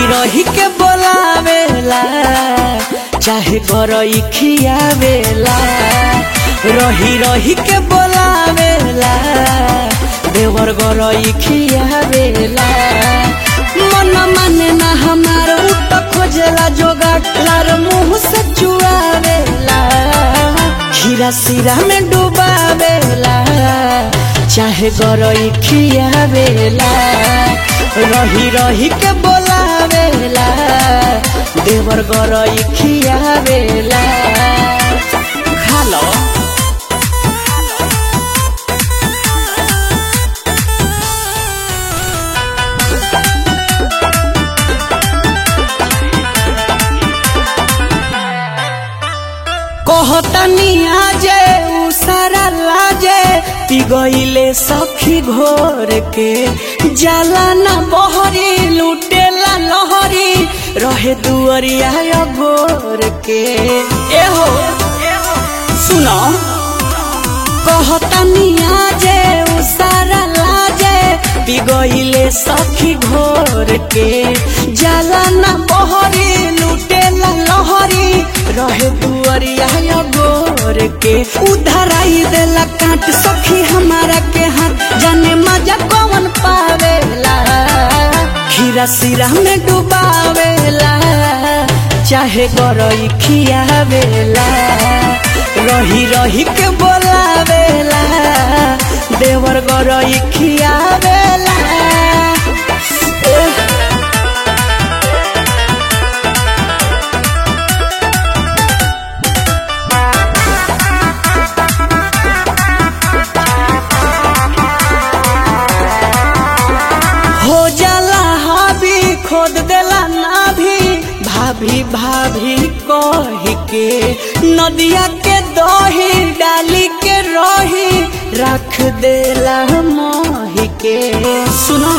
रही के बोलावेला चाहे गरई खियावेला रही रही के बोलावेला देवर गरई खियावेला मन माने ना हमार उ त खोजेला जोगाड़ लार मुंह से चुआवेला खीरा सिरा में डुबावेला चाहे गरई खियावेला रही रही के बोलावेला देवर गरई खियावेला खा लो कहतनी आजे उ सारा लाजे पिगइले सखी घोर के जाला ना बहरी लुटेला लहरी रहे दुअरिया गोर के एहो सुनो कहतनी आजे उ सारा लाजे पिगइले सखी घोर के जाला ना बहरी लुटेला लहरी रहे दुअरिया गोर के उधराई देला काट सखी हमारा के हाथ जाने मजा कौन पावेला खीरा सिरा में डुबावेला चाहे गरई खियावेला रही रही के बोलावेला देवर गरई खियावेला एह, हो जाला हावी खोद देला ना भी भाभी भाभी कह के नदिया के दही डाली के रही रख देला मोही के सुनो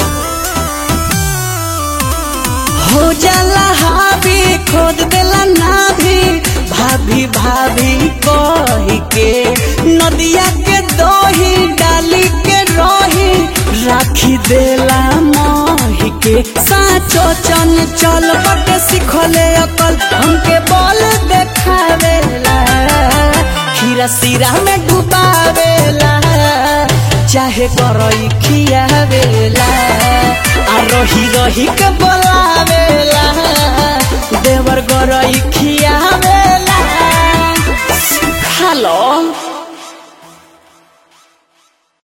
हो जाला हावी खोद देला ना भी भाभी भाभी कह के नदिया के दही डाली के रही राखी देला मोही के साचो चन चल बट सिखले अकल हमके बल देखावेला खीरा सिरा में डुबावेला चाहे करई खियावेला आ रही रही के बोलावेला देवर गरई खियावेला हेलो